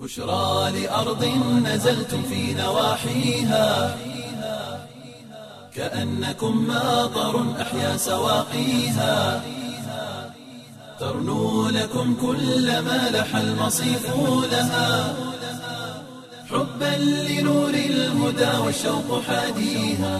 بشرى لأرض نزلتم في نواحيها كأنكم ماطر أحيا سواقيها ترنو لكم كل ما لح المصيف لها حبا لنور الهدى والشوق حاديها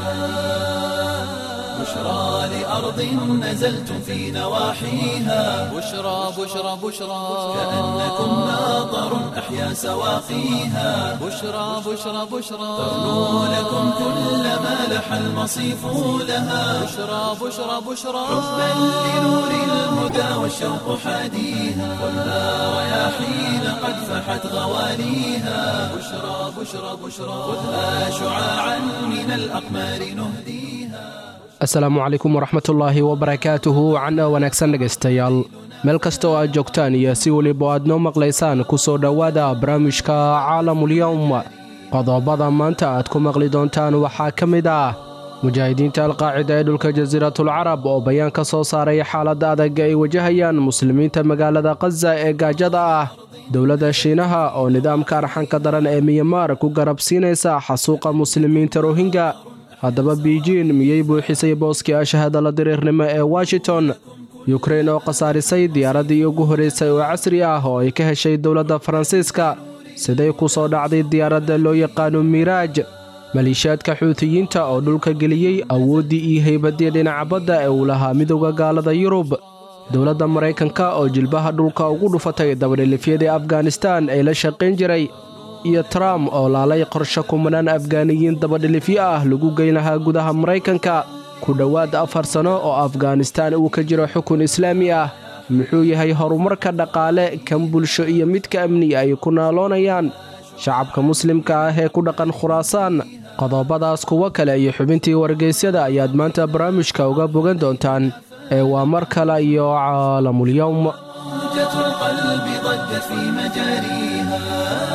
بشرى لأرض نزلتم في نواحيها بشرى بشرى بشرى كأنكم ماطر أحيا سواقيها بشرى بشرى بشرى ترنو لكم كل ما لح المصيف لها بشرى بشرى بشرى حبا لنور الهدى والشوق حاديها والنار رياحين قد فحت غواليها بشرى بشرى بشرى خذها شعاعا من الأقمار نهديها asalaamu calaykum waraxmatullaahi wabarakaatuhu cana wanaagsan dhegaystayaal meel kasta oo aad joogtaan iyo si weliba aad noo maqlaysaan ku soo dhowaada barnaamijka caalamulyowm qodobada maanta aad ku maqli doontaan waxaa ka mid ah mujaahidiinta alqaacida ee dhulka jasiiratul carab oo bayaan ka soo saaray xaaladda adag ay wajahayaan muslimiinta magaalada khaza ee gaajada ah dowladda shiinaha oo nidaamka arxanka daran ee miyamaar ku garabsiinaysa xasuuqa muslimiinta rohingya haddaba biijin miyey buuxisay booskii ashahadala diriirnimo ee washington yukrein oo khasaarisay diyaaraddii ugu horraysay oo casri ah oo ay ka heshay dowladda faransiiska siday ku soo dhacday diyaaradda loo yaqaano miiraaj maliishaadka xuutiyiinta oo dhulka geliyey awooddii iyo haybaddii dhinaca badda ee uu lahaa midowda gaalada yurub dowladda maraykanka oo jilbaha dhulka ugu dhufatay dabadhilifyadii afganistaan ee la shaqayn jiray iyo trump oo laalay qorshe kumanaan afgaaniyiin dabadhilifyo ah lagu geyn lahaa gudaha maraykanka ku dhowaad afar sanno oo afganistaan uu ka jiro xukun islaami ah muxuu yahay horumarka dhaqaale kan bulsho iyo midka amni ay ku naaloonayaan shacabka muslimka ah ee ku dhaqan khuraasaan qodobadaas kuwo kale iyo xubintii wargaysyada ayaad maanta barnaamijka uga bogan doontaan ee waa mar kale iyo caalamulyowm موجة القلب ضجت في مجاريها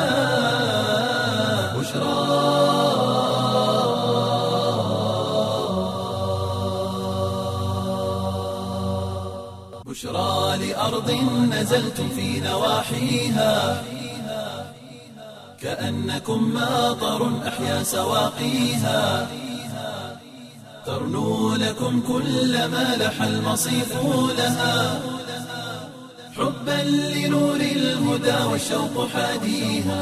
بشرى بشرى لأرض نزلتم في نواحيها كأنكم ماطر أحيا سواقيها ترنو لكم كل ما لح المصيف لها حبا لنور الهدى والشوق حاديها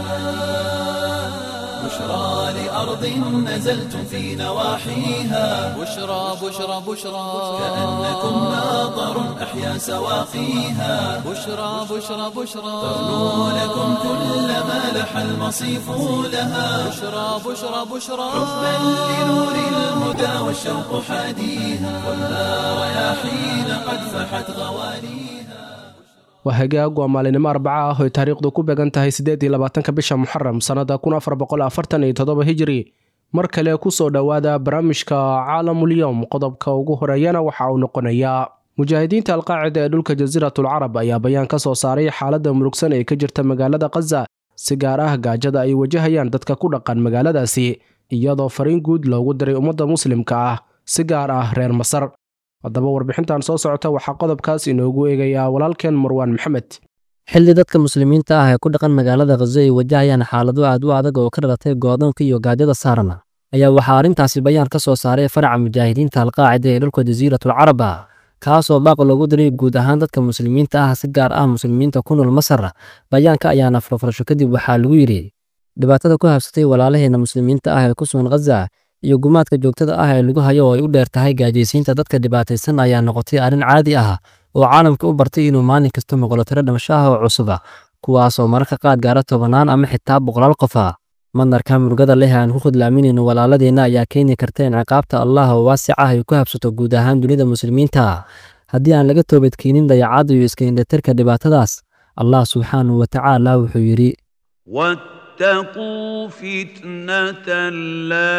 بشرى لأرض نزلتم في نواحيها بشرى بشرى بشرى كأنكم ماطر أحيا سواقيها بشرى بشرى بشرى ترنو لكم كل ما لح المصيف لها بشرى بشرى بشرى حبا لنور الهدى والشوق حاديها والنار رياحين قد فحت غواليها waa hagaag waa maalinimo arbaca ah oy taariikhdu ku beegan tahay siddeed iyo labaatanka bisha muxaram sannada kun afar boqol afartan iyo toddoba hijiri mar kale ku soo dhowaada barnaamijka caalamulyowm qodobka ugu horeeyana waxa uu noqonayaa mujaahidiinta alqaacida ee dhulka jasiiratul carab ayaa bayaan ka soo saaray xaaladda murugsan ee ka jirta magaalada khaza si gaar ah gaajada ay wajahayaan dadka ku dhaqan magaaladaasi iyadoo fariin guud loogu diray ummadda muslimka ah si gaar ah reer masar haddaba warbixintan soo socota waxaa qodobkaas inoogu eegayaa walaalkeen marwaan maxamed xilli dadka muslimiinta ah ee ku dhaqan magaalada khazo ay wajahayaan xaalado aad u adag oo ka dhalatay goodoonka iyo gaajada saarana ayaa waxaa arrintaasi bayaan ka soo saaray faraca mujaahidiinta alqaacida ee dhulka jasiiratul carab ah kaasoo baaq loogu diray guud ahaan dadka muslimiinta ah si gaar ah muslimiinta ku nool masar bayaanka ayaana furfurasho kadib waxaa lagu yidhi dhibaatada ku habsatay walaalaheena muslimiinta ah ee ku sugan khaza iyo gumaadka joogtada ah ee lagu hayo oo ay u dheer tahay gaajaysiinta dadka dhibaataysan ayaa noqotay arrin caadi ah oo caalamka u bartay inuu maalin kasta maqlo tiro dhimasho ah oo cusuba kuwaasoo mararka qaad gaara tobannaan ama xitaa boqolaal qof ah madarka murugada leh aan ku khudlaaminayno walaaladeenna ayaa keeni karta in ciqaabta allah oo waasic ah ay ku habsato guud ahaan dunida muslimiinta haddii aan laga toobadkeenin dayacadda iyo iska indhatirka dhibaatadaas allah subxaanahu wa tacaala wuxuu yidhi واتقوا فتنة لا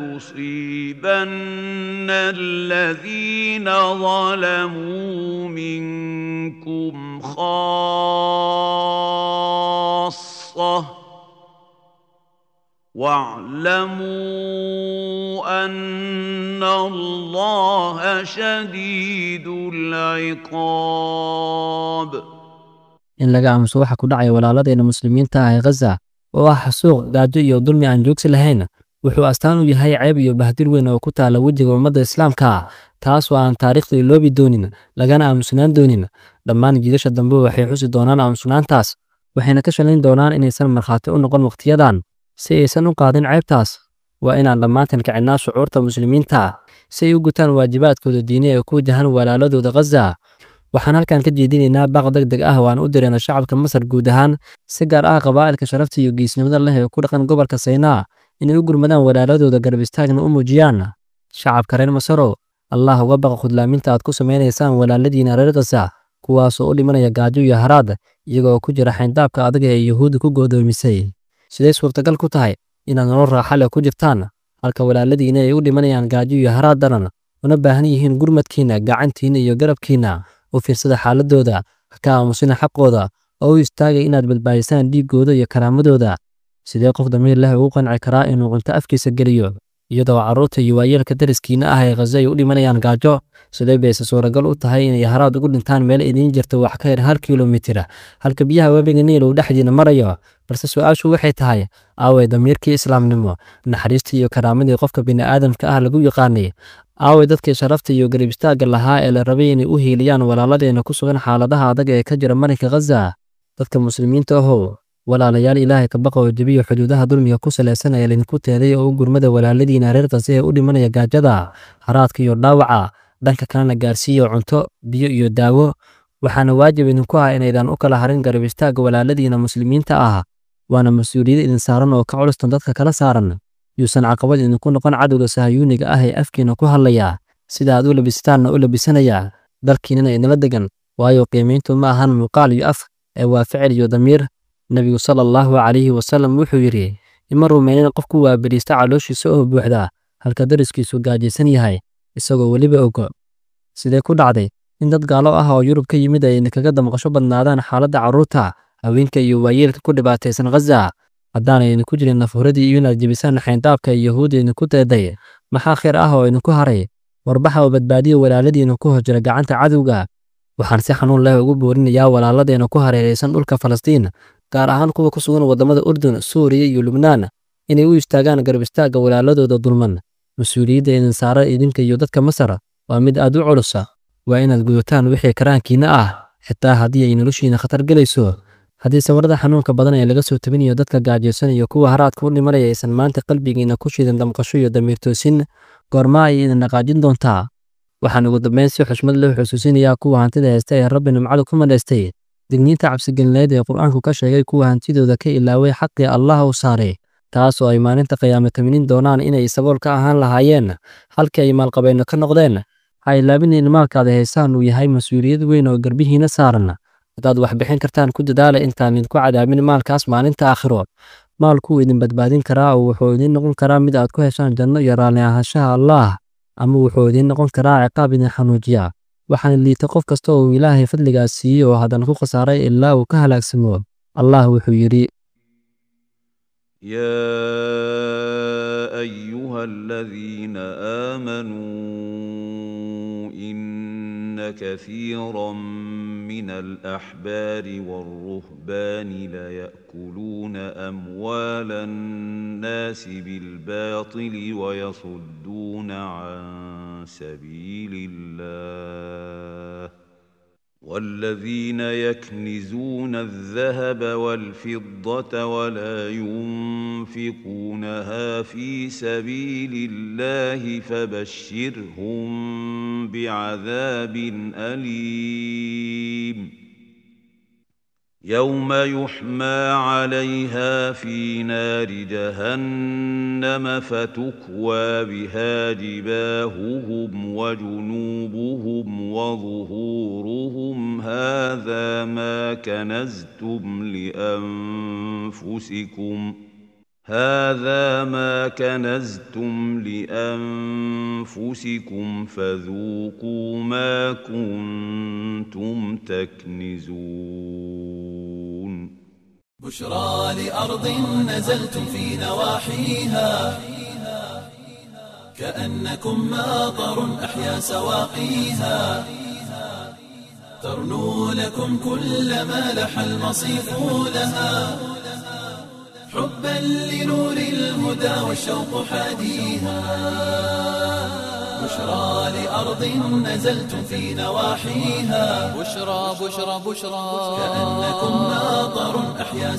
تصيبن الذين ظلموا منكم خاصة واعلموا أن الله شديد العقاب in laga aamuso waxa ku dhacaya walaaladeenna muslimiinta ah ee khaza oo ah xasuuq gaajo iyo dulmi aan joogsi lahayn wuxuu astaan u yahay ceeb iyo bahdir weyn oo ku taala wejiga ummadda islaamka taas oo aan taariikhda iloobi doonin lagana aamusanaan doonin dhammaan jiidasha dambe waxay xusi doonaan aamusnaantaas waxayna ka shalayn doonaan inaysan markhaati u noqon wakhtiyadan si aysan u qaadin ceebtaas waa inaan dhammaantan kicinaa shucuurta muslimiinta si ay u gutaan waajibaadkooda diini ee ku wajahan walaaladooda khaza waxaan halkan ka jeedinaynaa baaq deg deg ah oo aan u dirayna shacabka masar guud ahaan si gaar ah qabaa'ilka sharafta iyo geesnimada leh ee ku dhaqan gobolka saynaa inay u gurmadaan walaaladooda garab istaagna u muujiyaan shacabka reer masarow allah uga baqa khudlaaminta aad ku samaynaysaan walaaladiina reer khaza kuwaasoo u dhimanaya gaajo iyo haraad iyagoo ku jira xayndaabka adaga ee yuhuudda ku goodoomisay siday suurtagal ku tahay inaad nolol raaxa leh ku jirtaan halka walaaladiina ay u dhimanayaan gaajo iyo haraad daran una baahan yihiin gurmadkiinna gacantiinna iyo garabkiinna u fiirsada xaaladooda ka aamusina xaqooda oo u istaagay inaad badbaadisaan dhiiggooda iyo karaamadooda sidee qof damiir leh ugu qanci karaa inuu cunto afkiisa geliyo iyadoo carruurta iyo waayeelka dariskiina ah ee khaza ay u dhimanayaan gaajo sidee bayse suuragal u tahay inay haraad ugu dhintaan meel idiin jirta wax ka yar hal kilomitir halka biyaha webiga niil uu dhexdiina marayo balse su-aashu waxay tahay aaway damiirkii islaamnimo naxariistii iyo karaamadii qofka bini'aadamka ah lagu yaqaanay aaway dadkii sharafta iyo garib istaagga lahaa ee la rabay inay u hiiliyaan walaaladeena ku sugan xaaladaha adag ee ka jira marinka khaza dadka muslimiinta ahow walaalayaal ilaahay ka baqa oo jebiyo xuduudaha dulmiga ku salaysan ee laydinku teeday oo u gurmada walaaladiina reer khaza ee u dhimanaya gaajada haraadka iyo dhaawaca dhanka kalena gaarsiiya cunto biyo iyo daawo waxaana waajib idinku ah inaydan u kala harin garab istaagga walaaladiina muslimiinta ah waana mas-uuliyad idin saaran oo ka culustan dadka kala saaran yuusan caqabad idinku noqon cadowga sahayuuniga ah ee afkiina ku hadlaya sida aad u labisataanna u labisanaya dalkiinana idinla degan waayo qiimayntu ma ahan muuqaal iyo af ee waa ficil iyo damiir nebigu sala allahu calayhi wasallam wuxuu yidhi ima rumaynin qofku waa beriista calooshiisa oo buuxda halka dariskiisu gaajaysan yahay isagoo weliba ogo sidee ku dhacday in dad gaalo ah oo yurub ka yimid ay idinkaga damqasho badnaadaan xaaladda carruurta haweenka iyo waayeelka ku dhibaataysan khaza haddaanay idinku jirin nafhuradii iyo inaad jebisaan xayndaabka iyo yahuudda idinku teeday maxaa khayr ah oo idinku haray warbaxa oo badbaadiya walaaladiina ku hor jira gacanta cadowga waxaan si xanuun leh ugu boorinayaa walaaladeena ku hareeraysan dhulka falastiin gaar ahaan kuwa ku sugan waddamada urdun suuriya iyo lubnaan inay u istaagaan garab istaagga walaaladooda dulman mas-uuliyadda idin saara idinka iyo dadka masar waa mid aad u culusa waa inaad gudataan wixii karaankiina ah xitaa haddii ay noloshiina khatar gelayso haddii sawirada xanuunka badan ee laga soo tabinayo dadka gaajaysan iyo kuwa haraadka u dhimanaya aysan maanta qalbigiina ku shidan damqasho iyo damiirtoosin goorma ay idin dhaqaajin doontaa waxaan ugu dambayn si xushmad leh xusuusinayaa kuwa hantida haysta ee rabbi nimcadu ku madhaystay digniinta cabsigelineed ee qur-aanku ka sheegay kuwa hantidooda ka ilaaway xaqii allah u saaray taas oo ay maalinta qiyaame taminin doonaan inay sabool ka ahaan lahaayeen halkii ay maalqabeenno ka noqdeen ha ilaabinin maalkaada haysaan uu yahay mas-uuliyad weyn oo garbihiina saaran haddaad wax bixin kartaan ku dadaala intaan idinku cadaabin maalkaas maalinta aakhiro maalkuu idin badbaadin karaa oo wuxuu idiin noqon karaa mid aad ku heshaan janno iyo raalli ahaanshaha allaah ama wuxuu idiin noqon karaa ciqaab idin xanuujiya waxaana liita qof kasta oo ilaahay fadligaas siiyey oo haddana ku khasaaray ilaa uu ka halaagsamo allah wuxuu yidhi يا ايها الذين امنوا ان كثيرا من الاحبار والرهبان ليأكلون اموال الناس بالباطل ويصدون عن سبيل الله والذين يكنزون الذهب والفضة ولا ينفقونها في سبيل الله فبشرهم بعذاب أليم يوم يحمى عليها في نار جهنم فتكوى بها جباههم وجنوبهم وظهورهم هذا ما كنزتم لانفسكم هذا ما كنزتم لانفسكم فذوقوا ما كنتم تكنزون بشرى لأرض نزلتم في نواحيها كأنكم ماطر أحيا سواقيها ترنو لكم كل ما لح المصيف لها حبا لنور الهدى والشوق حاديها بشرى لأرض نزلتم في نواحيها بشرى بشرى بشرى كأنكم ناظر أحيا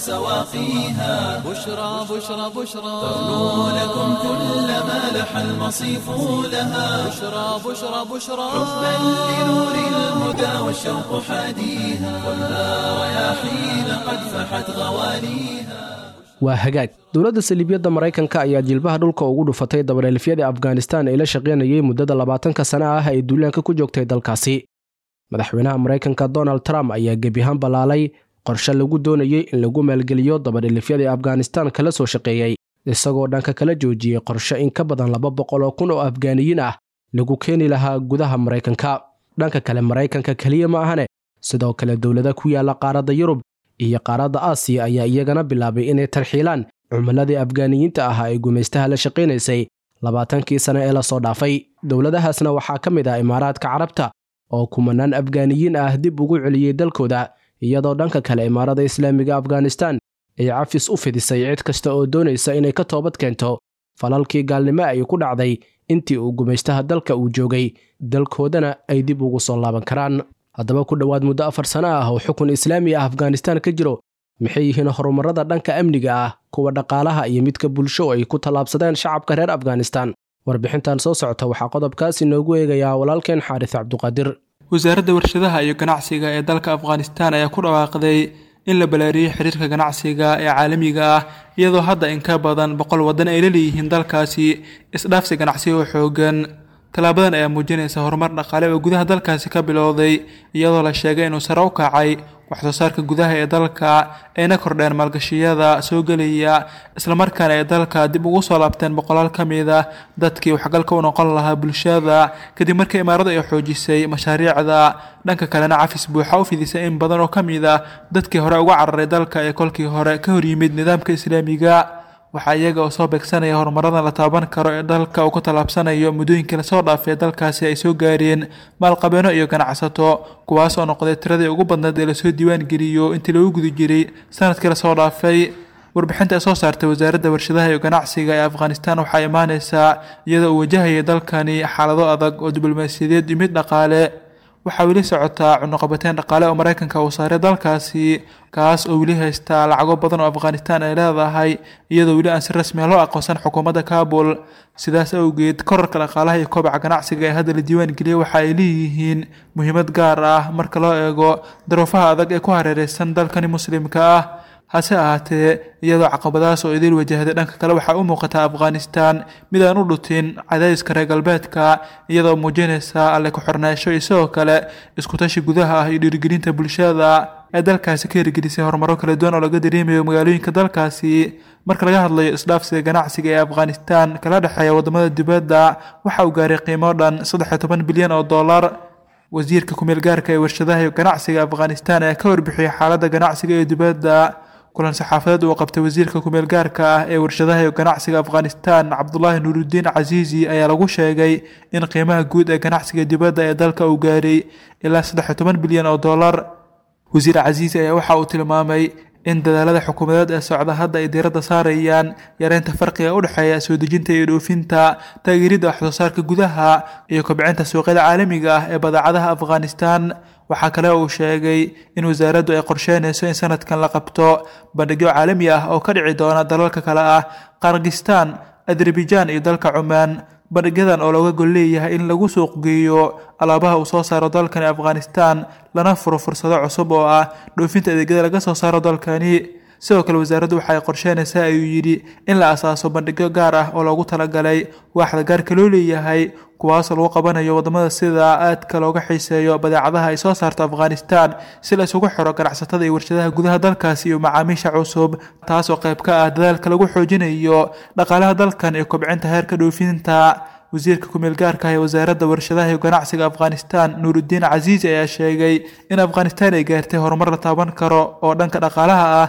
سواقيها بشرى بشرى بشرى ترنو لكم كل ما لح المصيف لها بشرى بشرى بشرى حبا لنور الهدى والشوق حاديها والنار رياحين قد فحت غواليها waa hagaag dowladda saliibiyadda maraykanka ayaa jilbaha dhulka ugu dhufatay dabareelifyadii afghanistan ee la shaqaynayay muddada labaatanka sana ah ay duulaanka ku joogtay dalkaasi madaxweynaha maraykanka donald trump ayaa gebihaan ballaalay qorshe lagu doonayey in lagu maalgeliyo dabareelifyadii afghanistan kala soo shaqeeyey isagoo dhanka kala joojiyey qorshe in ka badan laba boqol oo kun oo afgaaniyiin ah lagu keeni lahaa gudaha maraykanka dhanka kale maraykanka keliya ma ahane sidoo kale dowlada ku yaala qaaradda yurub iyo qaaradda aasiya ayaa iyagana bilaabay inay tarxiilaan cumuladii afgaaniyiinta ahaa ee gumaystaha la shaqaynaysay labaatankii sane ee lasoo dhaafay dowladahaasna waxaa ka mid ah imaaraadka carabta oo kumanaan afgaaniyiin ah dib ugu celiyey dalkooda iyadoo dhanka kale imaarada islaamiga afghanistan ay cafis u fidisay cid kasta oo doonaysa inay ka toobad keento falalkii gaalnimo ay ku dhacday intii uu gumaystaha dalka uu joogay dalkoodana ay dib ugu soo laaban karaan haddaba ku dhowaad muddo afar sano ah oo xukun islaami ah afghanistan ka jiro maxay yihiin horumarada dhanka amniga ah kuwa dhaqaalaha iyo midka bulsho ay ku tallaabsadeen shacabka reer afghanistan warbixintan soo socota waxaa qodobkaas inoogu eegayaa walaalkeen xaaris cabduqaadir wasaaradda warshadaha iyo ganacsiga ee dalka afghanistan ayaa ku dhawaaqday in la balaariyey xiriirka ganacsiga ee caalamiga ah iyadoo hadda in ka badan boqol waddan ay la leeyihiin dalkaasi isdhaafsi ganacsi oo xoogan tallaabadan ayaa muujinaysa horumar dhaqaale oo gudaha dalkaasi ka bilowday iyadoo la sheegay inuu sare u kacay waxsoo saarka gudaha ee dalka ayna kordheen maalgashiyada soo gelaya islamarkaana ay dalka dib ugu soo laabteen boqolaal ka mid ah dadkii waxgalka u noqon lahaa bulshada kadib markii imaaradu ay xoojisay mashaariicda dhanka kalena cafis buuxa u fidisay in badan oo ka mid ah dadkii hore uga cararay dalka ee kolkii hore ka horyimid nidaamka islaamiga waxaa iyaga oo soo beegsanaya horumaradan la taaban karo ee dalka uu ku tallaabsanayo muddooyinkii lasoo dhaafay dalkaasi ay soo gaareen maalqabeeno iyo ganacsato kuwaas oo noqday tiradii ugu badnayd ee lasoo diiwaan geliyo intii lagu guda jiray sanadkii lasoo dhaafay warbixinta ay soo saartay wasaaradda warshadaha iyo ganacsiga ee afghanistan waxaa imaaneysaa iyadoo uu wajahaya dalkani xaalado adag oo diblomaasiyadeed iyo mid dhaqaale waxaa weli socotaa cunuqabateyn dhaqaale oo maraykanka uu saaray dalkaasi kaas oo weli haystaa lacago badan oo afghanistan ay leedahay iyadoo weli aan si rasmiya loo aqoonsan xukuumadda kabul sidaas awgeed korarka dhaqaalaha iyo kobaca ganacsiga ee hadda la diiwaan geliyay waxa ay leeyihiin muhiimad gaar ah marka loo eego daruufaha adag ee ku hareereysan dalkani muslimka ah hase ahaatee iyadoo caqabadahaas oo idil wajahday dhanka kale waxaa u muuqataa afghanistan mid aan u dhutin cadaadiska reer galbeedka iyadoo muujinaysa alle ku-xornaasho iyo sidoo kale iskutashi gudaha ah iyo dhiirigelinta bulshada ee dalkaasi ka hirgelisay horumaro kala duwan oo laga dareemayo magaalooyinka dalkaasi marka laga hadlayo isdhaafsiga ganacsiga ee afghanistan kala dhexeeya wadamada dibadda waxa uu gaaray qiimo dhan saddex iyo toban bilyan oo dollar wasiirka kumeel gaarka ee warshadaha iyo ganacsiga afghanistan ayaa ka warbixiyey xaaladda ganacsiga ee dibadda kulan saxaafadeed uu qabtay wasiirka kumeel gaarka ah ee warshadaha iyo ganacsiga afghanistan cabdulaahi nuurudiin casiisi ayaa lagu sheegay in qiimaha guud ee ganacsiga dibadda ee dalka uu gaaray ilaa saddex iyo toban bilyan oo dollar wasiir casiisi ayaa waxa uu tilmaamay in dadaalada xukuumadeed ee socda hadda ay diiradda saarayaan yareynta farqiga u dhexeeya soo dejinta iyo dhoofinta taageeridda waxsoo saarka gudaha iyo kobcinta suuqyada caalamiga ah ee badeecadaha afghanistan waxaa kale uu sheegay in wasaaraddu ay qorsheynayso in sanadkan la qabto bandhigyo caalami ah oo ka dhici doona dalalka kale ah qarkistan azerbaijan iyo dalka cumaan bandhigyadan oo looga gol leeyahay in lagu suuq geeyo alaabaha uu soo saaro dalkani afghanistan lana furo fursado cusub oo ah dhoofinta adeegyada laga soo saaro dalkani sidoo kale wasaaraddu waxay qorsheynaysaa ayuu yidhi in la asaaso bandhigyo gaar ah oo loogu talagalay waaxda gaarka loo leeyahay kuwaasoo lagu qabanayo wadamada sida aadka looga xiiseeyo badeecadaha ay soo saarto afghanistan si la isugu xiro ganacsatada iyo warshadaha gudaha dalkaasi iyo macaamiisha cusub taas oo qayb ka ah dadaalka lagu xoojinayo dhaqaalaha dalkan iyo kobcinta heerka dhoofinta wasiirka kumeel gaarka ah ee wasaaradda warshadaha iyo ganacsiga afghanistan nuurudiin casiisi ayaa sheegay in afghanistan ay gaartay horumar la taaban karo oo dhanka dhaqaalaha ah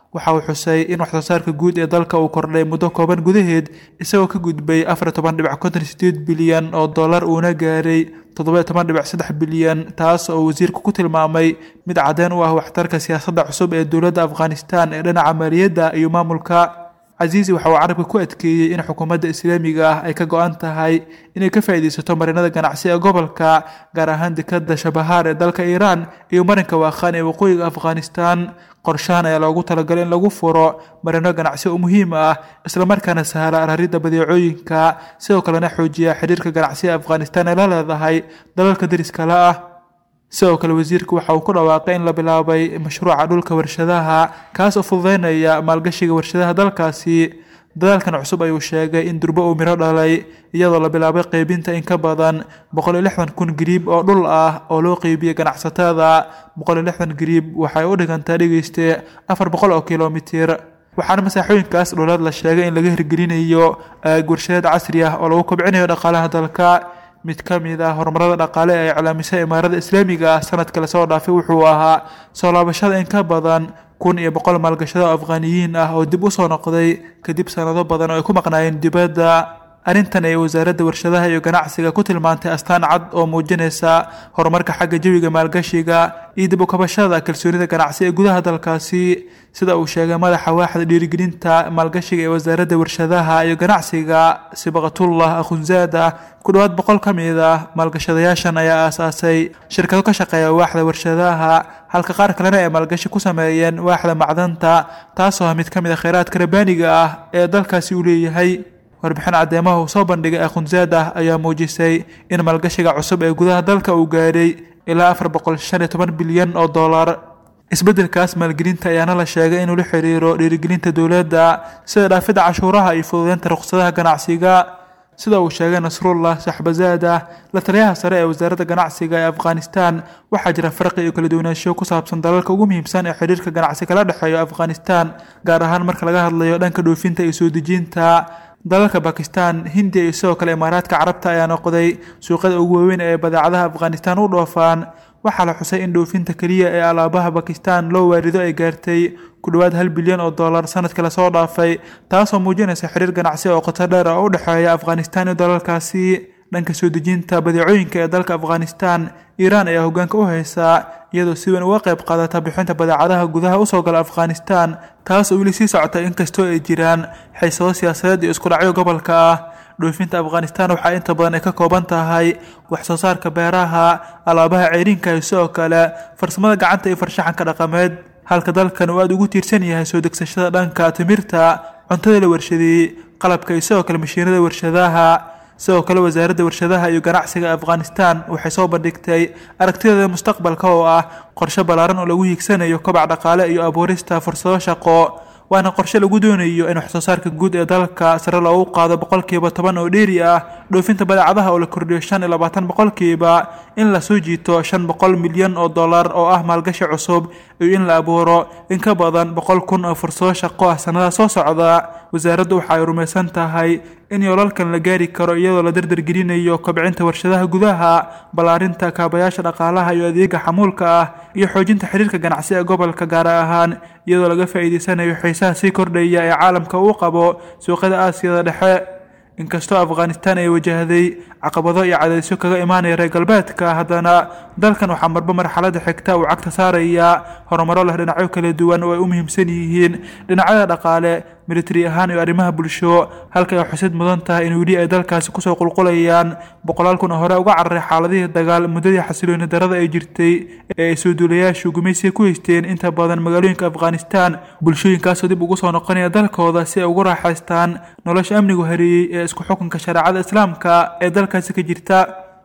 waxa uu xusay in wax soo saarka guud ee dalka uu kordhay muddo kooban gudaheed isagoo ka gudbay afar toban dhibic konton sideed bilyan oo dollar uuna gaaray toddoba toban dhibic saddex bilyan taas oo wasiirku ku tilmaamay mid caddeyn u ah waxtarka siyaasadda cusub ee dowladda afghanistan ee dhinaca maaliyadda iyo maamulka casiisi waxa uu carabka ku adkeeyey in xukuumadda islaamiga ah ay ka go-an tahay inay ka faa'iidaysato marinada ganacsi ee gobolka gaar ahaan dekadda shabahaar ee dalka iiraan iyo marinka waakhaan ee waqooyiga afghanistan qorshahan ayaa loogu talagalay in lagu furo marino ganacsi oo muhiim ah islamarkaana sahla raridda badeecooyinka sidoo kalena xoojiya xiriirka ganacsiga afghanistan ee la leedahay dalalka deriskale ah sidoo kale wasiirku waxa uu ku dhawaaqay in la bilaabay mashruuca dhulka warshadaha kaas oo fududeynaya maalgashiga warshadaha dalkaasi dadaalkan cusub ayuu sheegay in durbo uu miro dhalay iyadoo la bilaabay qeybinta in ka badan boqol iyo lixdan kun gariib oo dhul ah oo loo qeybiyey ganacsatada boqol iyo lixdan gariib waxay u dhigantaa dhegeyste afar boqol oo kilomitir waxaana masaaxooyinkaas dhuleed la sheegay in laga hirgelinayo aag warshadeed casri ah oo lagu kobcinayo dhaqaalaha dalka mid ka mid ah horumarada dhaqaale ee ay iclaamisay imaarada islaamiga ah sanadka lasoo dhaafay wuxuu ahaa soo laabashada in ka badan kun iyo boqol maalgashado afghaaniyiin ah oo dib u soo noqday kadib sanado badan oo ay ku maqnaayeen dibadda arrintan ay wasaaradda warshadaha iyo ganacsiga ku tilmaantay astaan cad oo muujinaysa horumarka xagga jawiga maalgashiga iyo dib u kabashada kalsoonida ganacsi ee gudaha dalkaasi sida uu sheegay madaxa waaxda dhiirigelinta maalgashiga ee wasaaradda warshadaha iyo ganacsiga sibaqatullah akhunzaada ku dhowaad boqol ka mid ah maalgashadayaashan ayaa aasaasay shirkado ka shaqeeya waaxda warshadaha halka qaar kalena ay maalgashi ku sameeyeen waaxda macdanta taasoo ah mid ka mid a kheyraadka rabaaniga ah ee dalkaasi uu leeyahay warbixin caddeemaha uu soo bandhigay akhunzaada ayaa muujisay in maalgashiga cusub ee gudaha dalka uu gaadhay ilaa afar boqol shan iyo toban bilyan oo dollar isbeddelkaas maalgelinta ayaana la sheegay inuu la xiriiro dhiirigelinta dowladda sida dhaafidda cashuuraha iyo fududeynta ruqsadaha ganacsiga sida uu sheegay nasrullah saxbazaada la taliyaha sare ee wasaaradda ganacsiga ee afghanistan waxaa jira farqi iyo kala duwanaansho ku saabsan dalalka ugu muhiimsan ee xiriirka ganacsi kala dhexeeyo afghanistan gaar ahaan marka laga hadlayo dhanka dhoofinta iyo soo dejinta dalalka bakistan hindiya iyo sidoo kale imaaraadka carabta ayaa noqday suuqyada ugu waaweyn ee badeecadaha afghanistan u dhoofaan waxaa la xusay in dhoofinta keliya ee alaabaha bakistan loo waarido ay gaartay ku dhowaad hal bilyan oo dollar sanadkii lasoo dhaafay taasoo muujinaysa xiriir ganacsi oo qoto dheer oo u dhexeeya afghanistan iyo dalalkaasi dhanka soo dejinta badeecooyinka ee dalka afghanistan iiraan ayaa hoggaanka u haysaa iyadoo si weyn uga qayb qaadata bixinta badeecadaha gudaha usoo gala afghanistan taas oo weli sii socota inkastoo ay jiraan xiisado siyaasadeed iyo isku dhacyo gobolka ah dhoofinta afghanistan waxaa inta badan ay ka kooban tahay wax soo saarka beeraha alaabaha ceyrinka iyo sidoo kale farsamada gacanta iyo farshaxanka dhaqameed halka dalkan uu aada ugu tiirsan yahay soo degsashada dhanka timirta cuntada la warshadeeyey qalabka iyo sidoo kale mashiinada warshadaha sidoo kale wasaaradda warshadaha iyo ganacsiga afghanistan waxay soo bandhigtay aragtideeda mustaqbalka oo ah qorshe ballaaran oo lagu hiigsanayo kobac dhaqaale iyo abuurista fursado shaqo waana qorshe lagu doonayo in waxsoo saarka guud ee dalka sare loogu qaado boqolkiiba toban oo dheeri ah dhoofinta badeecadaha oo la kordhiyo shan iyo labaatan boqolkiiba in la soo jiito shan boqol milyan oo dollar oo ah maalgashi cusub iyo in la abuuro in ka badan boqol kun oo fursado shaqo ah sannada soo socda wasaaraddu waxa ay rumaysan tahay in yoolalkan la gaari karo iyadoo la dardargelinayo kobcinta warshadaha gudaha ballaarinta kaabayaasha dhaqaalaha iyo adeega xamuulka ah iyo xoojinta xiriirka ganacsi ee gobolka gaar ahaan iyadoo laga faa'iidaysanayo xiisaha sii kordhaya ee caalamka uu qabo suuqyada aasiyada dhexe inkastoo afghanistan ay wajahday caqabado iyo cadaysyo kaga imaanaya reer galbeedka haddana dalkan waxaa marba marxaladda xigta uu cagta saaraya horumaro leh dhinacyo kala duwan oo ay u muhiimsan yihiin dhinacyada dhaqaale militari ahaan iyo arrimaha bulsho halka ay xusid mudan tahay in weli ay dalkaasi kusoo qulqulayaan boqolaal kun oo hore uga cararay xaaladihii dagaal muddadii xasilooni darada ay jirtay ee ay soo duulayaashu gumaysiga ku haysteen inta badan magaalooyinka afghanistan bulshooyinkaasoo dib ugu soo noqonaya dalkooda si ay ugu raaxaystaan nolosha amnigu hareeyey ee isku xukunka shareecada islaamka ee dalkaasi ka jirta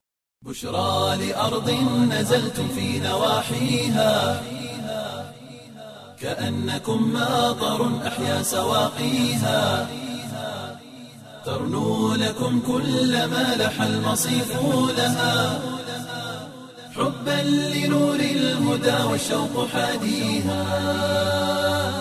بشرى لأرض نزلتم في نواحيها كأنكم ماطر أحيا سواقيها ترنو لكم كل ما لح المصيف لها حبا لنور الهدى والشوق حاديها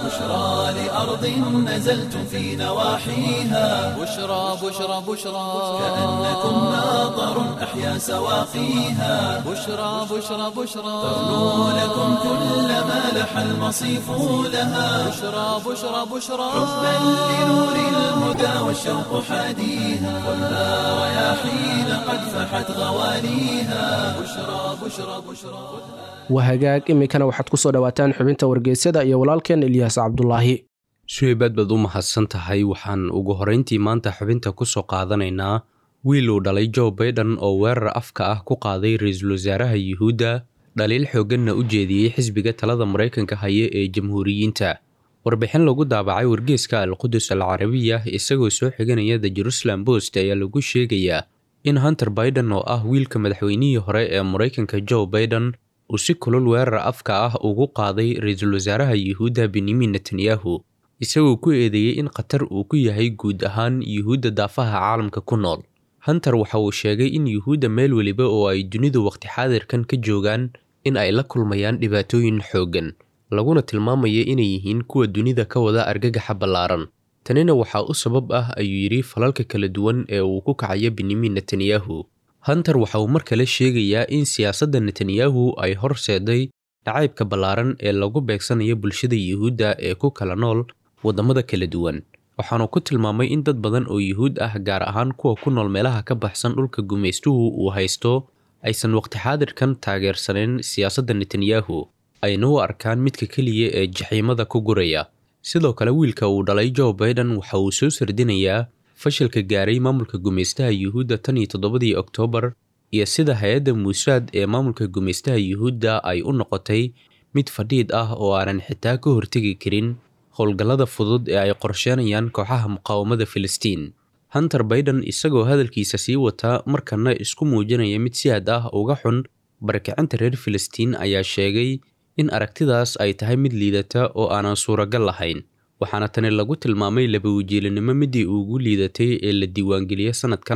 بشرى لأرض نزلتم في نواحيها بشرى بشرى بشرى كأنكم ماطر أحيا سواقيها بشرى بشرى بشرى تغنو لكم كل ما لح المصيف لها بشرى بشرى بشرى حبا لنور الهدى والشوق حاديها خذها رياحين قد فحت غواليها بشرى بشرى بشرى wahagaag iminkana waxaad ku soo dhowaataan xubinta wargeysyada iyo walaalkeen ilyaas cabdulaahi suheybaad baad u mahadsan tahay waxaan ugu horrayntii maanta xubinta ku soo qaadanaynaa wiil uu dhalay joe baiden oo weerar afka ah ku qaaday ra-iisul wasaaraha yuhuudda dhaliil xoogganna u jeediyey xisbiga talada maraykanka haya ee jamhuuriyiinta warbixin lagu daabacay wargeeska alqudus al carabiya isagoo soo xiganaya the jerusalem post ayaa lagu sheegayaa in hunter baiden oo ah wiilka madaxweynihii hore ee maraykanka joe baiden uu si kulul weerar afka ah ugu qaaday ra-iisul wasaaraha yuhuudda benyamin netanyahu isagoo ku eedeeyey in khatar uu ku yahay guud ahaan yuhuudda daafaha caalamka ku nool hunter waxa uu sheegay in yuhuudda meel weliba oo ay dunidu waqti xaadirkan ka joogaan in ay la kulmayaan dhibaatooyin xooggan laguna tilmaamaya inay yihiin kuwa dunida ka wada argagaxa ballaaran tanina waxaa u sabab ah ayuu yidhi falalka kala duwan ee uu ku kacayo benyamin netanyahu hunter waxa uu mar kale sheegayaa in siyaasadda netanyahu ay horseeday dhacaybka ballaaran ee lagu beegsanayo bulshada yuhuudda ee ku kala nool waddamada kala duwan waxaanu ku tilmaamay in dad badan oo yuhuud ah gaar ahaan kuwa ku nool meelaha ka baxsan dhulka gumaystuhu uu haysto aysan waqti xaadirkan taageersanayn siyaasadda netanyahu ayna u arkaan midka keliya ee jaxiimada ku guraya sidoo kale wiilka uu dhalay joe baiden waxa uu soo sardinayaa fashilka gaaray maamulka gumaystaha yuhuudda tan iyo toddobadii oktoobar iyo sida hay-adda muusaad ee maamulka gumaystaha yuhuudda ay u noqotay mid fadhiid ah oo aanan xitaa ka hortegi karin howlgallada fudud ee ay qorsheenayaan kooxaha muqaawamada filistiin hunter baiden isagoo hadalkiisa sii wata markana isku muujinaya mid si had ah uga xun barakicinta reer filistiin ayaa sheegay in aragtidaas ay tahay mid liidata oo aanan suuragal lahayn waxaana tani lagu tilmaamay labawajiilinimo midii ugu liidatay ee la diiwaangeliyey sannadkan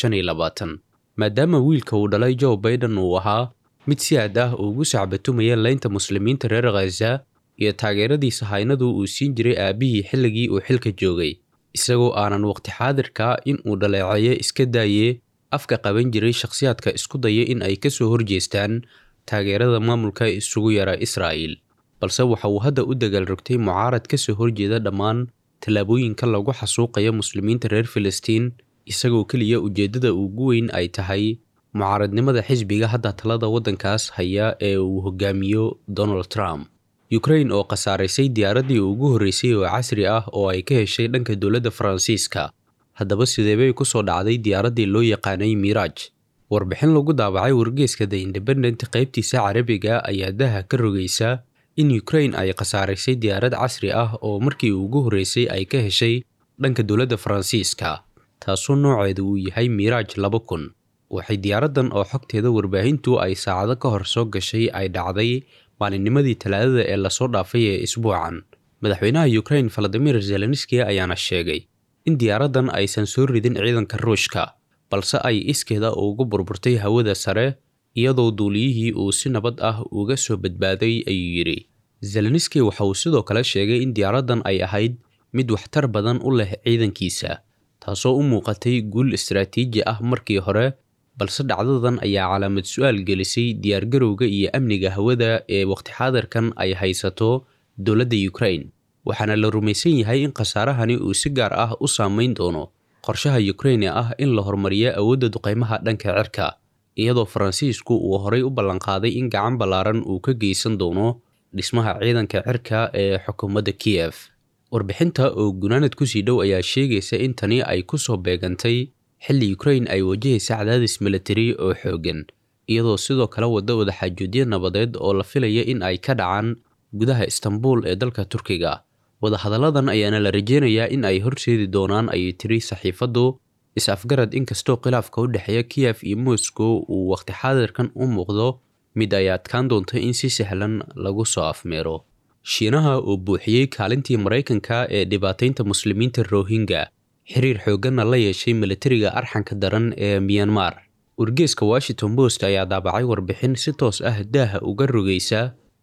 maadaama wiilka uu dhalay joe baiden uu ahaa mid si aad ah ugu sacbatumaya leynta muslimiinta reer khaza iyo taageeradii sahaynadu uu siin jiray aabbihii xilligii uu xilka joogay isagoo aanan waqti xaadirka in uu dhaleeceeyo iska daayee afka qaban jiray shakhsiyaadka isku daya in ay kasoo horjeestaan taageerada maamulka isugu yara israa'il balse waxa uu hadda u dagaal rogtay mucaarad kasoo horjeeda dhammaan tallaabooyinka lagu xasuuqaya muslimiinta reer filistiin isagoo keliya ujeeddada ugu weyn ay tahay mucaaradnimada xisbiga hadda talada waddankaas haya ee uu hogaamiyo donald trump ukrain oo khasaaraysay diyaaraddii ugu horreysay oo casri ah oo ay ka heshay dhanka dowladda faransiiska haddaba sideebay ku soo dhacday diyaaraddii loo yaqaanay miiraaj warbixin lagu daabacay wargeeska the independent qaybtiisa carabiga ayaa daha ka rogaysa in ukrain ay khasaaraysay diyaarad casri ah oo markii ugu horreysay ay ka heshay dhanka dowladda faransiiska taasoo nooceedu uu yahay miiraaj laba kun waxay diyaaraddan oo xogteeda warbaahintu ay saacado ka hor soo gashay ay dhacday maalinnimadii talaadada ee lasoo dhaafay ee isbuucan madaxweynaha ukrain valadimir zelenski ayaana sheegay in diyaaraddan aysan soo ridin ciidanka ruushka balse ay iskeeda ugu burburtay hawada sare iyadoo duuliyihii uu si nabad ah uga soo badbaaday ayuu yidhi zelenski waxa uu sidoo kale sheegay in diyaaraddan ay ahayd mid waxtar badan u leh ciidankiisa taasoo u muuqatay guul istaraatiiji ah markii hore balse dhacdadan ayaa calaamad su-aal gelisay diyaargarowga iyo amniga hawada ee waqti xaadirkan ay haysato dowladda ukrain waxaana la rumaysan yahay in khasaarahani uu si gaar ah u saameyn doono qorshaha ukrain ee ah in la horumariyo awoodda duqaymaha dhanka cirka iyadoo faransiisku uu horay u ballanqaaday in gacan ballaaran uu ka geysan doono dhismaha ciidanka cirka ee xukuumadda kiyef warbixinta oo gunaanad kusii dhow ayaa sheegaysa in tani ay ku soo beegantay xilli ukrain ay wajahaysa cadaadis milatari oo xooggan iyadoo sidoo kale wadda wadaxaajoodyo nabadeed oo la filaya in ay ka dhacaan gudaha istanbul ee dalka turkiga wadahadalladan ayaana la rajeynayaa in ay horseedi doonaan ayay tiri saxiifaddu is-afgarad inkastoo khilaafka u dhexeeya kiyef iyo moscow uu waqti xaadirkan u muuqdo mid ay adkaan doonto in si sahlan lagu soo afmeero shiinaha oo buuxiyey kaalintii maraykanka ee dhibaataynta muslimiinta rohingya xiriir xoogganna la yeeshay milatariga arxanka daran ee miyanmar wargeeska washington post ayaa daabacay warbixin si toos ah daaha uga rogaysa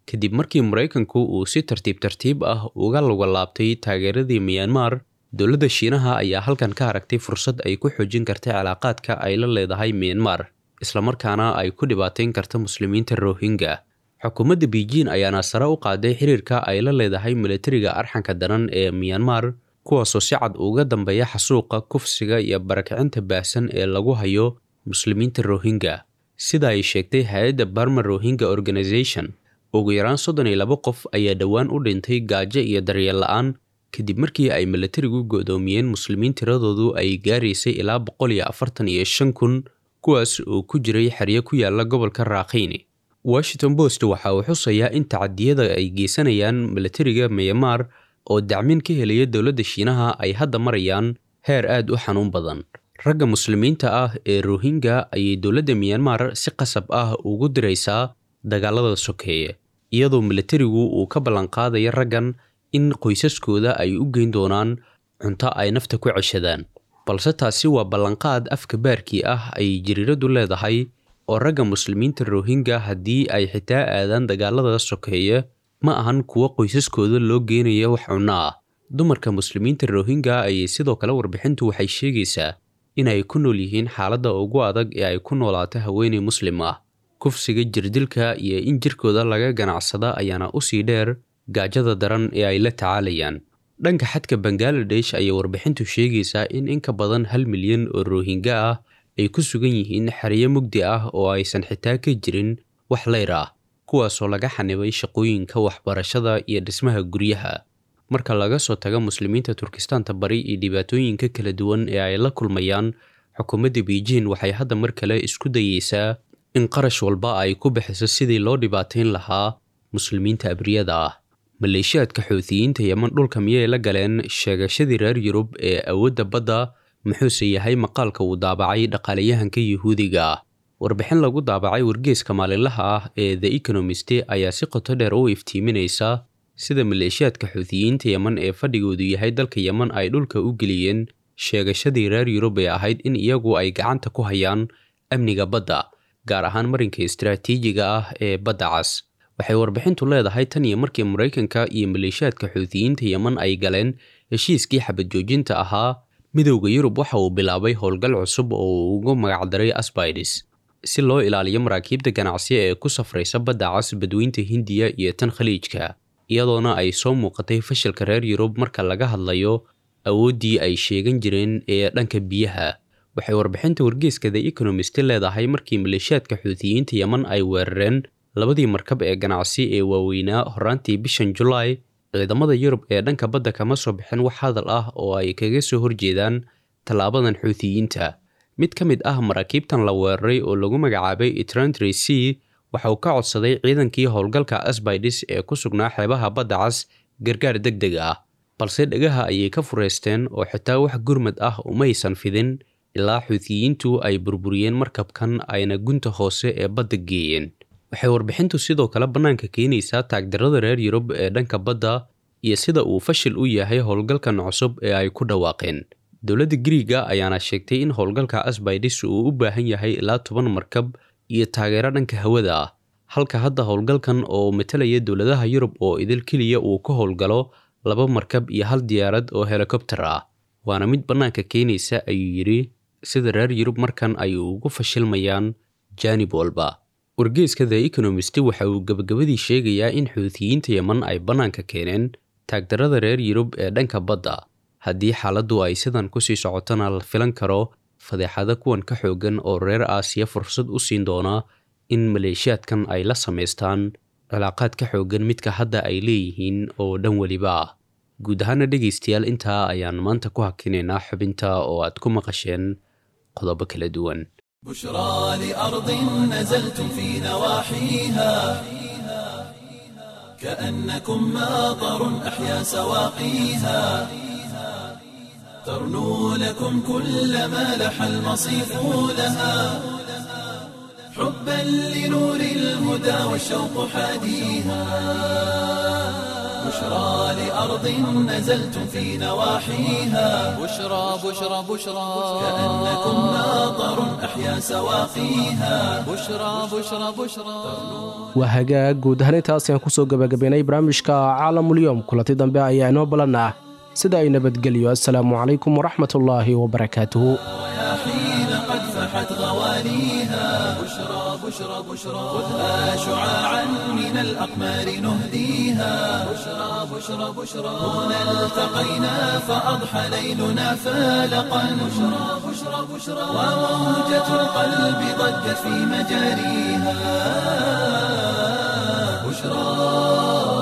kadib markii maraykanku uu si tartiib tartiib ah uga lugalaabtay taageeradii miyanmar dowladda shiinaha ayaa halkan ka aragtay fursad ay ku xoojin karta cilaaqaadka ay la leedahay miyanmar islamarkaana ay ku dhibaateyn karta muslimiinta rohingya xukuumadda beijing ayaana sare u qaaday xiriirka ay la leedahay milatariga arxanka daran ee miyanmar kuwaasoo si cad uga dambeeya xasuuqa kufsiga iyo barakicinta baahsan ee lagu hayo muslimiinta rohingya sida ay sheegtay hay-adda barma rohingya organization ugu yaraan soddon iyo laba qof ayaa dhowaan u dhintay gaajo iyo daryeel la-aan kadib markii ay milatarigu go'doomiyeen muslimiin tiradoodu ay gaaraysay ilaa boqol iyo afartan iyo shan kun kuwaas oo ku jiray xeryo ku yaala gobolka raakhiini washington post waxa uu xusayaa in tacadiyada ay geysanayaan milatariga myanmar oo dacmin ka helaya dowladda shiinaha ay hadda marayaan heer aad u xanuun badan ragga muslimiinta ah ee rohingya ayay dowladda myanmar si qasab ah ugu diraysaa dagaalada sokeeye iyadoo milatarigu uu ka ballanqaadaya raggan in qoysaskooda ay u geyn doonaan cunto ay nafta ku ceshadaan balse taasi waa ballanqaad afka baarkii ah ay jiriiradu leedahay oo ragga muslimiinta rohingya haddii ay xitaa aadaan dagaalada sokeeye ma ahan kuwo qoysaskooda loo geenaya wax cunno ah dumarka muslimiinta rohingya ayay sidoo kale warbixintu waxay sheegaysaa inay ku nool yihiin xaaladda ugu adag ee ay ku noolaato haweeney muslim ah kufsiga jirdilka iyo in jirkooda laga ganacsada ayaana usii dheer gaajada daran ee ay la tacaalayaan dhanka xadka bangaladesh ayay warbixintu sheegaysaa in in ka badan hal milyan oo rohingya ah ay ku sugan yihiin xeryo mugdi ah oo aysan xitaa ka jirin wax leyr ah kuwaasoo laga xanibay shaqooyinka waxbarashada iyo dhismaha guryaha marka laga soo tago muslimiinta turkistaanta bari iyo dhibaatooyinka kala duwan ee ay la kulmayaan xukuumadda beijing waxay hadda mar kale isku dayeysaa in qarash walba ay ku bixiso sidii loo dhibaateyn lahaa muslimiinta abriyada ah maleeshiyaadka xuutiyiinta yeman dhulka miyay la galeen sheegashadii reer yurub ee awoodda badda muxuuse yahay maqaalka uu daabacay dhaqaalayahanka yuhuudiga ah warbixin lagu daabacay wargeeska maalinlaha ah ee the economist ayaa si qoto dheer u iftiiminaysa sida maleeshiyaadka xuutiyiinta yeman ee fadhigoodu yahay dalka yeman ay dhulka u geliyeen sheegashadii reer yurub ee ahayd in iyagu ay gacanta ku hayaan amniga badda gaar ahaan marinka istaraatiijiga ah ee badda cas waxay warbixintu leedahay tan iyo markii maraykanka iyo maleeshiyaadka xuutiyiinta yeman ay galeen heshiiskii xabad joojinta ahaa midowda yurub waxa uu bilaabay howlgal cusub oo uu ugu magacdaray asbaides si loo ilaaliyo maraakiibta ganacsiya ee ku safraysa badda cas badweynta hindiya iyo tan khaliijka iyadoona ay soo muuqatay fashilka reer yurub marka laga hadlayo awooddii ay sheegan jireen ee dhanka biyaha waxay warbixinta wargeeska the economist leedahay markii maleeshiyaadka xuutiyiinta yeman ay weerareen labadii markab ee ganacsi ee waaweynaa horaantii bishan julaay ciidamada yurub ee dhanka badda kama soo bixin wax hadal ah oo ay kaga soo horjeedaan tallaabadan xuutiyiinta mid ka mid ah maraakiibtan la weeraray oo lagu magacaabay etrantry c waxa uu ka codsaday ciidankii howlgalka asbaides ee ku sugnaa xeebaha badda cas gargaar deg deg ah balse dhegaha ayay ka fureysteen oo xitaa wax gurmad ah umaysan fidin ilaa xuutiyiintu ay burburiyeen markabkan ayna gunta hoose ee badda geeyeen waxay warbixintu sidoo kale bannaanka keenaysaa taagdarrada reer yurub ee dhanka badda iyo sida uu fashil u yahay howlgalkan cusub ee ay ku dhawaaqeen dowladda griiga ayaana sheegtay in howlgalka asbaides uu u baahan yahay ilaa toban markab iyo taageero dhanka hawada ah halka hadda howlgalkan oo matalaya dowladaha yurub oo idil keliya uu ka howlgalo laba markab iyo hal diyaarad oo helikobter ah waana mid bannaanka keenaysa ayuu yidhi sida reer yurub markan ay ugu fashilmayaan jaanib walba wargeeska the economist waxa uu gebagabadii sheegayaa in xuutiyiinta yeman ay bannaanka keeneen taagdarrada reer yurub ee dhanka badda haddii xaaladdu ay sidan kusii socotona la filan karo fadeexado kuwan ka xoogan oo reer aasiya fursad u siin doona in maleeshiyaadkan ay la samaystaan cilaaqaad ka xoogan midka hadda ay leeyihiin oo dhan weliba ah guud ahaana dhegaystayaal intaa ayaan maanta ku hakinaynaa xubinta oo aad ku maqasheen qodobo kala duwan بشرى لأرض نزلتم في نواحيها كأنكم ماطر أحيا سواقيها ترنو لكم كل ما لح المصيف لها حبا لنور الهدى والشوق حاديها بشرى لأرض نزلتم في نواحيها بشرى بشرى بشرى كأنكم ناظر أحيا سواقيها بشرى بشرى بشرى waa hagaag guud ahaan intaas ayaan kusoo gabagabaynay barnaamijka caalamulyoom kulanti dambe ayaa inoo balan ah sida ay nabadgelyo assalaamu calaykum waraxmatullaahi wabarakaatuhu حين قد فحت غواليها بشرى بشرى بشرى خذها شعاعا من الأقمار نهديها بشرى بشرى بشرى هنا التقينا فأضحى ليلنا فالقا بشرى بشرى بشرى وموجة القلب ضجت في مجاريها بشرى